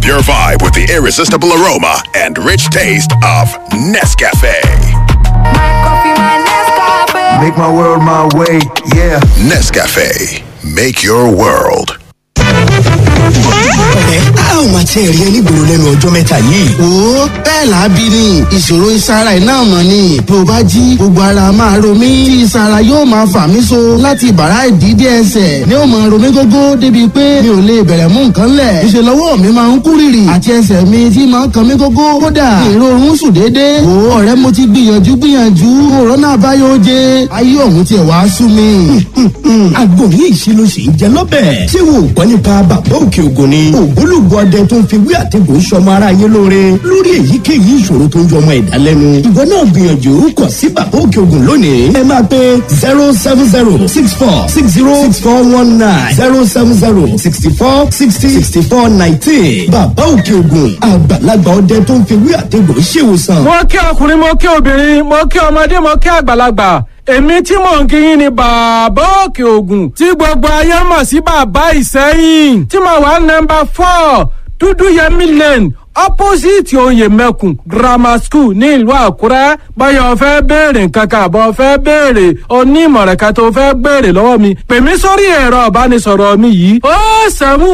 your vibe with the irresistible aroma and rich taste of Nescafe. Make my world my way, yeah. Nescafe, make your world. ẹ á ò máa tiẹ̀ rí onígboro lẹ́nu ọjọ́ mẹ́ta yìí. ó bẹ́ẹ̀ lábí ni ìṣòro ìsara iná mọ̀ ni bí o bá jí gbogbo ara máa ro mí tí ìsara yóò máa fà mí so láti bàrá ìdídé ẹsẹ̀ ni ó máa ro mí gógó débi pé mi ò lè bẹ̀rẹ̀ mú nǹkan lẹ̀ ìṣe lọ́wọ́ mi máa ń kú rìrì àti ẹsẹ̀ mi tí máa ń kan mí gógó kódà èrò oorun sùn déédéé wò ó ọ̀rẹ́ mo ti gbìyànjú gbìyànjú òrónà àbáyọ oje ayé ọ̀hún tiẹ̀ wá sú mi. àgbo yìí ṣe ló ṣe ń jẹ lọ́bẹ̀. ṣé wo gbọ́ nípa bàbá òkè ògùn ni. ògbólógbò ọdẹ tó ń fi wí àtẹ̀gùn sọmọ ara yé lóore lórí èyíkéyìí ìṣòro tó ń jọ ọmọ ẹ̀dá lẹ́nu. ìwọ náà gbìyànjú kọ sí bàbá òkè ògùn lónìí. ẹ máa pe zero seven zero six four six zero six four one nine zero seven zero sixty four sixty sixty four nineteen. bàbá òkè ògùn àgbàlagbà ọdẹ tó ń fi wí àtẹ̀gùn ṣèwòsàn. mo kí ọkùnrin mo kí obìnrin mo kí ọmọdé mo kí àgbàlagbà èmi tí mò ń kíyìn ni bàbá òkè ògùn tí gbogbo ayé mọ̀ sí bàbá ìsẹ́yìn tí mo wà nọmba four dúdú yẹmí lane opposite oyè mẹ́kùn grammar school ní ìlú àkúrẹ́ báyọ̀ fẹ́ béèrè nǹkan kan àbọ̀ fẹ́ béèrè onímọ̀ràn kan tó fẹ́ béèrè lọ́wọ́ mi pè mí sórí ẹ̀rọ ìbánisọ̀rọ̀ mi yìí ó sẹ́mu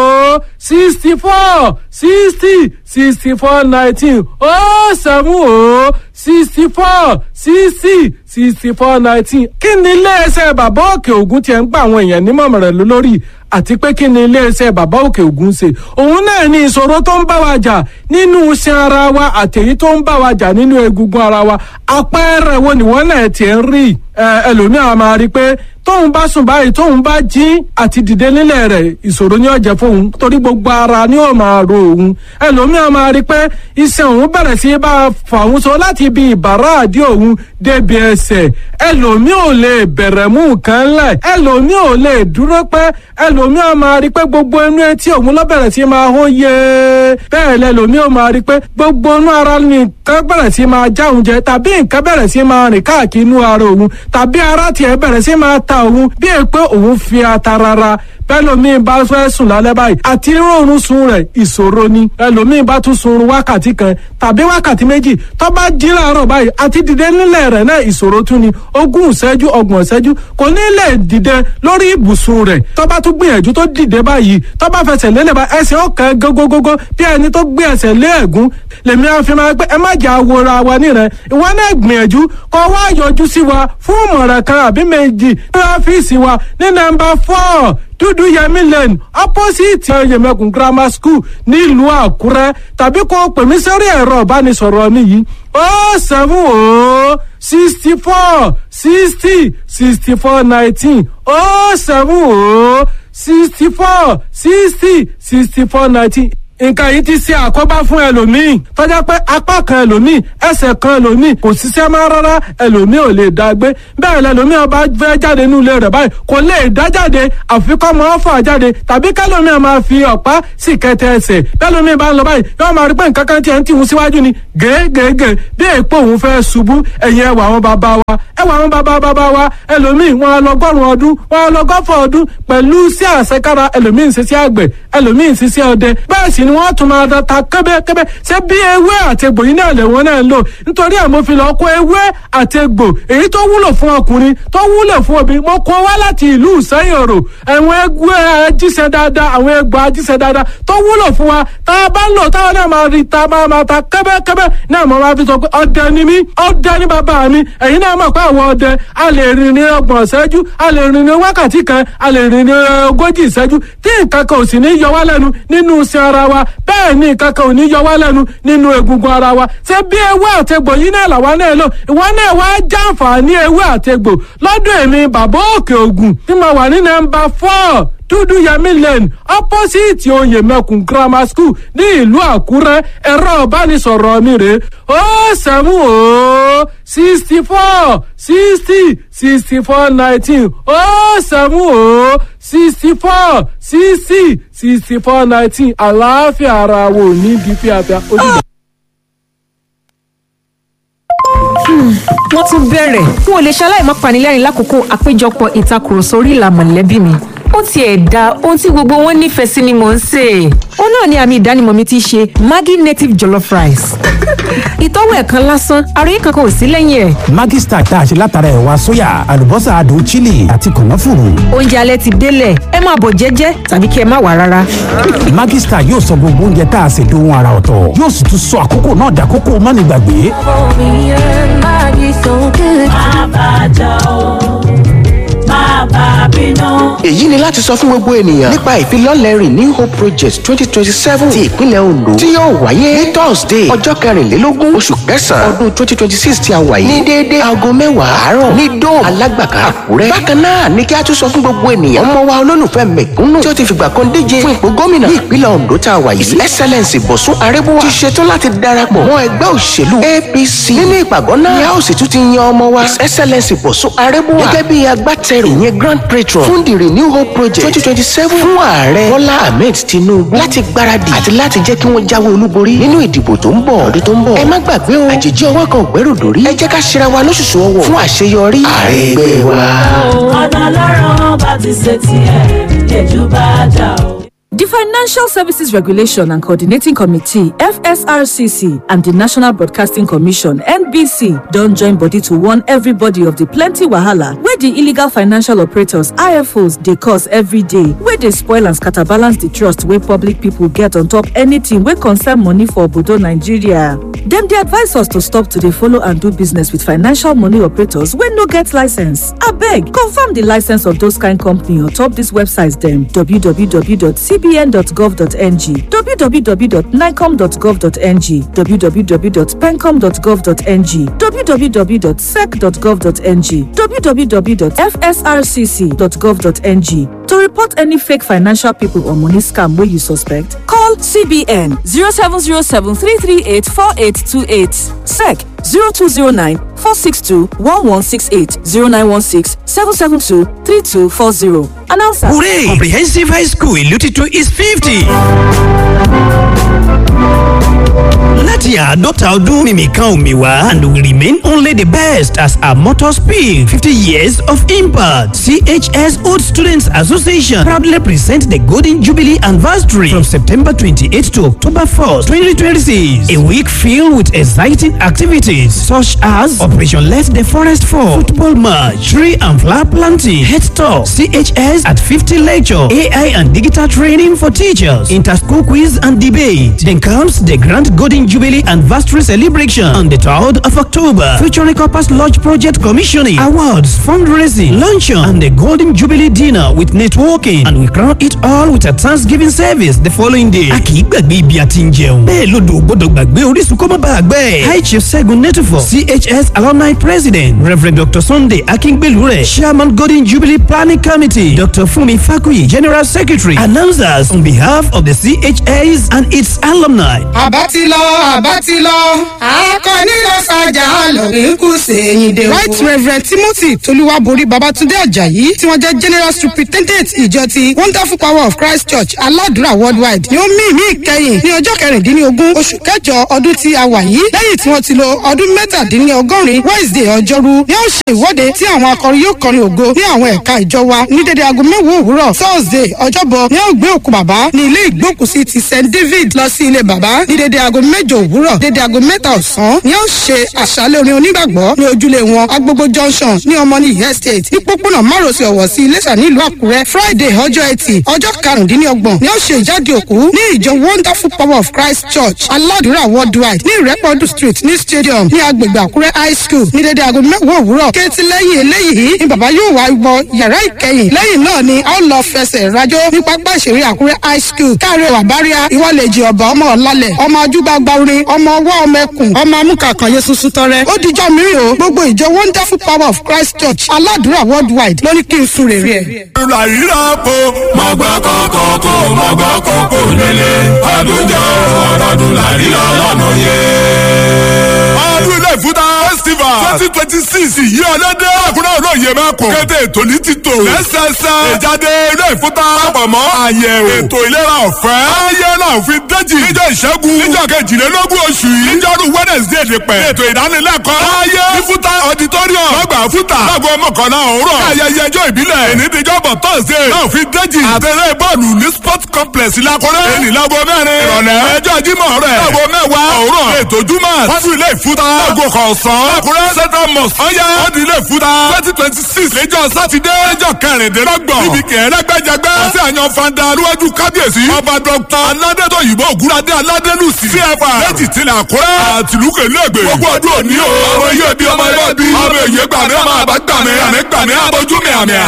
ó sixty four sixty sixty four nineteen ó sẹ́mu ó sixty four sixty sixty four nineteen kí ni iléeṣẹ́ bàbá òkè ògùn tiẹ̀ ń gba àwọn èèyàn nímọ̀ràn lórí àti pé kí ni iléeṣẹ́ bàbá òkè ògùn ṣe òun náà ní ìṣòro tó ń bá wa jà nínú iṣan ara wa àtẹ̀yí tó ń bá wa jà nínú egungun ara wa àpẹẹrẹ wo nìwọ́n náà tiẹ̀ ń rí ẹlòmíràn máa rí i pé tóun bá sùn báyìí tóun bá jí àti dìde nílẹ̀ rẹ̀ ìṣòro ní ọ̀jẹ̀ fóun torí gbogbo ara ni ó máa ro òun ẹlòmíràn máa rí i pé iṣan òun bẹ̀rẹ̀ sí bá a fà òun so láti ibi ìbàrá àdí òun débi ẹsẹ̀ ẹlòmí ò lè bẹ̀rẹ̀ mú nǹkan lẹ̀ ẹlòmí ò lè dúró pẹ́ ẹlòmí ò máa rí i pé gbogbo inú etí òun ló bẹ̀rẹ̀ sí máa hó yé bẹ́ẹ̀ lẹ́lòmí ò máa rí i pé gbogbo inú ara nìkan bẹ̀rẹ̀ sí máa já òun jẹ tàbí nǹkan bẹ̀rẹ̀ sí máa rìn káàkiri inú ara òun tàbí ara tiẹ̀ bẹ̀rẹ̀ sí máa ta òun bí è pé òun fi ata rárá bẹ́lòmíì bá fẹ́ sùn lálẹ́ báyìí àti rọrùn sun rẹ̀ ìṣòro ni ẹlòmíì bá tún sun wákàtí kan tàbí wákàtí méjì tó bá jí láàárọ̀ báyìí àti dìde nílẹ̀ rẹ̀ náà ìṣòro tún ni ogún ìṣẹ́jú ọgbọ̀n ìṣẹ́jú kò ní lè dìde lórí ibùsùn rẹ̀ tó bá tún gbìyànjú tó dìde báyìí tó bá fẹsẹ̀ lélẹ̀ bá ẹsẹ̀ ọ̀kan gógógógó bí ẹni tó gbé ẹsẹ̀ lé ẹ̀gún lèmi àfi máa pé ẹ má jà wòra wa nírẹ̀ ìwọ náà gbìyànjú kó wá yọjú sí wa fún ìmọ̀ràn kan àbí méjì ní ọ́fíìsì wa ní nọ́mbà four dúdú yẹmí lane opposite yẹmẹkùn grammar school nílùú àkúrẹ́ tàbí kó pè mí sórí ẹ̀rọ ìbánisọ̀rọ̀ mi yìí ó seven ó sixty four sixty sixty four nineteen ó seven ó sixty four sixty sixty four nineteen nǹkan yìí ti ṣe àkóbá fún ẹlòmíì tọ́jà pé apá kan ẹlòmíì ẹsẹ̀ kan ẹlòmíì kò ṣiṣẹ́ máa rárá ẹlòmíì ò lè dá gbé bẹ́ẹ̀ lẹlòmíì ọba fẹ́ jáde nínú ilé rẹ̀ báyìí kò lè dá jáde àfi kọ́ mọ́ fà jáde tàbí kẹlòmíì máa fi ọ̀pá sì kẹtẹ ẹsẹ̀ bẹ́ẹ̀lòmíì bá ń lọ báyìí yóò máa rí pé nǹkan kan tiẹ̀ ń tìhun síwájú ni gègègè bí èèpo òun fẹ́ ṣubú ẹ̀yìn ẹwà àwọn bàbá wa ẹwà àwọn bàbá bàbá wa ẹlòmíì wọn lọgọ́rùn ọdún wọn lọgọ́fọ̀ ọdún pẹ̀lú sí àṣekára ẹlòmíì ń ṣiṣẹ́ àgbẹ̀ ẹlòmíì ń ṣiṣẹ́ ọdẹ bẹ́ẹ̀ sì ni wọ́n tún máa da ta kẹ́bẹ́kẹ́bẹ́ ṣé bí ewé àtegbò yìí náà lẹ́wọ̀n náà ń lò nítorí ẹ̀ mo fi lọ kó ewé àtegbò èyí tó wúlò fún ọkùnrin tó wúlò fún obìnrin mo kó wá láti ìlú ìsẹ́yìn òrò àwọn ewé ajíṣẹ́ dáadáa àwọn egbò ajíṣẹ́ dáadáa tó wúlò fún wa tá a bá ń lò táwọn náà máa rí ta máa máa ta kẹ́bẹ́kẹ́bẹ́ náà mo máa fi sọ pé ọdẹ ni mí ọdẹ ni bàbá mi ẹ̀yin náà mọ̀ pé àwọn ọdẹ a lè rìn ní ọgbọ̀n ìṣẹ́jú a lè rìn ní wákàtí kan a lè rìn ní ogójì ìṣẹ́jú tí nǹkan kan ò sì ní yọ wá lẹ́nu nínú iṣẹ́ ara wa bẹ́ẹ̀ ni nǹkan kan ò ní yọ wá lẹ́nu nínú egungun ara wa ṣé bí ewé àtegbò yìí náà làwa náà lò ìwọ náà wá jàǹfààní ewé àtegbò lọ́dún èmi bàbá òkè ògùn tí mo wà ní nọ́mbà four dúdú yẹmí lane opposite oyè mẹkùn grammar school ní ìlú àkúrẹ́ ẹ̀rọ ìbánisọ̀rọ̀ mi rèé ó sẹ́mu ó sixty four sixty sixty four nineteen ó sẹ́mu ó sixty four sixty sixty four nineteen àlàáfíà ara wo ní bí fíafíà ó dìgbà. wọ́n tún bẹ̀rẹ̀ n ò lè ṣaláì má panilẹ́rìn lákòókò àpéjọpọ̀ ìtakùrọ̀sọ orí ìlà mọ̀lẹ́bí mi ó tiẹ̀ da ohun tí gbogbo wọn nífẹ̀ẹ́ sí ni mò ń sè. ó náà ni àmì ìdánimọ̀ mi ti ṣe maggi native jollof rice. ìtọ́wò ẹ̀ kan lásán ara yìí kankan ò sí lẹ́yìn ẹ̀. Maggi Star tá a ṣe látara ẹ̀wà sóyà àlùbọ́sà adùn chili àti kànáfùrù. oúnjẹ alẹ́ ti délẹ̀ ẹ máa bọ̀ jẹ́jẹ́ tàbí kí ẹ má wà rárá. Maggi Star yóò sọ gbogbo oúnjẹ tá a ṣe dohun ara ọ̀tọ̀ yóò sì tún sọ àkókò náà dàkókò mánigbàgbé. èyí ni láti sọ fún gbogbo ènìyàn nípa ìfilọ́lẹ̀ renew hope project twenty twenty seven ti ìpínlẹ̀ ondo tí yóò wáyé ní thursday ọjọ́ kẹrìnlélógún oṣù kẹsàn-án ọdún twenty twenty six tí a wà yìí ní déédéé aago mẹ́wàá àárọ̀ ní dome alágbàká àkúrẹ́ bákan náà ní kí a tún sọ fún gbogbo ènìyàn ọmọ wa olólùfẹ́ mẹ̀kúnnù tí ó ti fìgbà kan díje fún ipò gómìnà ní ìpínlẹ̀ ondo tá a wà yìí his excellence bọ̀sún arẹ́bùwà ti ṣetán láti darapọ̀ mọ́ ẹgbẹ́ òṣèlú apc nínú ìpàgọ́ náà ni a ó sì tún ti yan ọmọ wa his excellence bọ̀sún arẹ́bùwà gẹ́gẹ́ bí agbátẹrù ìyẹn grand patron fún the renew hope project twenty twenty seven fún ààrẹ bọ́lá ahmed tinubu láti gbáradì àti láti jẹ́ kí wọ́n jáwé olúborí nínú ìdìbò tó ń bọ̀ ọdún tó ń bọ̀. ẹ má gbàgbé o àjèjì ọwọ́ kan ògbẹ́rù dòrí ẹ jẹ́ ká ṣera wa lóṣooṣù ọwọ́ fún àṣeyọrí ààrẹ ẹgbẹ́ wa. ọ̀nà ọlọ́run bá ti ṣe tiẹ̀ lẹ́jú bá dà o. The Financial Services Regulation and Coordinating Committee, FSRCC, and the National Broadcasting Commission, NBC, don't join body to warn everybody of the plenty wahala where the illegal financial operators, IFOs, they cause every day, where they spoil and scatterbalance the trust where public people get on top anything where concern money for Obodo Nigeria. Them they advise us to stop to dey follow and do business with financial money operators when no get license. Abeg, confirm the license of those kind company on top these websites them www.cbn.gov.ng, www.nicom.gov.ng, www.pencom.gov.ng, www.sec.gov.ng, www.fsrcc.gov.ng. To report any fake financial people or money scam where you suspect, call CBN 0707 338 4828, SEC 0209 462 1168 0916 772 3240. Announcer. Hooray! Comprehensive High School ìlú titun is fifty. láti àádọ́ta ọdún mímì kan omi wá and we remain only the best as our motto speak fifty years of impact chs old students association proudly present the golden jubilee anniversary from september twenty-eight to october first twenty twenty-six a week filled with exciting activities such as operation let the forest fall football match tree and flower planting head talk chs at fifty lecture ai and digital training for teachers inter-school quiz and debate then comes the grand golden jubilee anniversary celebration on the 3rd of october featuring corpus lodge project commissioning awards fundraising luncheon and the golden jubilee dinner with networking and we crown it all with a thanksgiving service the following day. a kì í gbàgbé ibi àti ń jẹun bẹ́ẹ̀ lodò ò gbọ́dọ̀ gbàgbé orísun kó má bàa gbẹ́. high chief segun netufo chs alumni president rev dr sunday akíngbélúrẹ̀ chairman golden jubilee planning committee dr funmi fakuyi general secretary announcers on behalf of the chs and its alumni. àbá ti lọ àbá ti lọ akọni lọ sàjà lórí kù sẹ́yìn dé o. right reverend timothy tolúwàborí babatunde ajayi tí wọ́n jẹ́ general superintendent ìjọ ti wonderful power of christ church aládùúrà worldwide ni ó mí ìmí ìkẹyìn ní ọjọ́ kẹrìndínlógún oṣù kẹjọ ọdún tí a wà yìí lẹ́yìn tí wọ́n ti lo ọdún mẹ́tàdínlọ́gọ́rin wednesday ọjọ́rú ni ó ṣe ìwọ́de tí àwọn akọrin yóò kọrin ògo ní àwọn ẹ̀ka ìjọ wa ní dédé aago mẹ́wàá òwúrọ̀ thursday ọjọ́bọ̀ ni ó gbé òkú bàbá ní ilé ìgbókùsí ti st david lọ sí ilé bàbá ní dédé aago mẹ́jọ òwúrọ̀ dédé aago mẹ́ta ọ̀sán ni ó ṣe àṣálẹ̀ orin onígbàgbọ́ ní ojúlé wọn agbogbo junction ní ọmọnìyí estate ní pópónà márosẹ̀ ọ̀wọ̀ sí iléṣà nílùú àkúrẹ́ friday ọjọ́ ẹtì ọjọ́ karùndínlọ́gbọ̀n ni ó ṣe ìjáde òkú ní ìjọ wonderful power of christ church aládùúrà worldwide ní ìrẹ́pọ̀dù street ní stadium ní agbègbè àkúrẹ́ high school ní dédé aago mẹ́wàá òwúrọ̀ kéétì lẹ́yìn eléyìí ni bàbá yóò wá wọ yàrá ìkẹyìn lẹ́yìn náà ni a ó lọ fẹsẹ̀ rajó ní pápá ìṣeré àkúrẹ́ high school káàrẹ̀ wàbáríà ìwọ́lẹ̀jì ọ̀bà ọmọ ọ̀làlẹ̀ ọmọ ajúbà gbárin ọmọ ọwọ́ ọmọ ẹkùn ọmọ amúkàkànyé sunsun tọrẹ ó dijọ́ mìíràn o gbogbo ìjọ wonderful power of christ church aládùúrà worldwide ló ní kí n sun rèrè ẹ̀. ìrora ríra po mọ̀gbọ́ kọ̀ọ̀kọ̀ kò mọ̀gbọ́ kọ̀ọ̀kọ̀ nílé ọdún jọ ọdún làríra lọ́nà yẹn. ọdún ilé ìfúta festival twenty twenty six yìí ọlọ́dẹ àkúrẹ́ olóye mẹ́kùn. kété ètò ní ti tò. lẹ́sẹsẹ. ìjáde ilé ìfúta. àpamọ́ àyẹ̀wò. ètò ìlera ọ̀fẹ́. ayé náà fi déjì. níjọ́ ìṣẹ́gun. níjọ́ kejìlélógún oṣù yìí. níjọ́rú wednesday ní pẹ̀. ètò ìdánilẹ́kọ̀ọ́. ayé ìfúta auditorium. lọ́gbà fúta. lágbo mọ̀kànlá òwúrọ̀. ayẹyẹ ẹjọ́ ìbílẹ̀. èní tíjọ́bọ̀ thursday. náà fi déjì. àtẹ̀rẹ́ bọ́ọ̀lù ní sport complex lakọ́rẹ́. èní lágbo mẹ́rin. ìrọ̀lẹ́. ẹjọ́ jímọ̀ rẹ̀. lágbo mẹ́wàá. òwúrọ̀. ètò júmọ̀. wọ́n fi ilé ìfúta. lágbo kọ̀ọ̀sán. lakọ́rẹ́ central mosque. ọ̀yá. wọ́n di ilé ìfúta. twenty twenty six. lẹ́jọ́ sátidé. lẹ́jọ́ kẹrìndínlọ́gbọ̀n. níbi kẹrẹ́gbẹ́jẹgbẹ́. àti àyàn fanda aluwájú kábíyèsí. ọba dr aládétò òyìnbó ògúnadé aládélùsì. cfr lẹ́jì tilẹ̀ àkúrẹ́. àtìlúkè lẹ́gbẹ̀ẹ́. gbogbo ọdún òní o. ọmọ iye bí ọmọ ẹgbẹ́ bí. ọmọ èyí gbàmí ọmọ àbá gbàmí. àmì gbàmí abojú mi àmì à.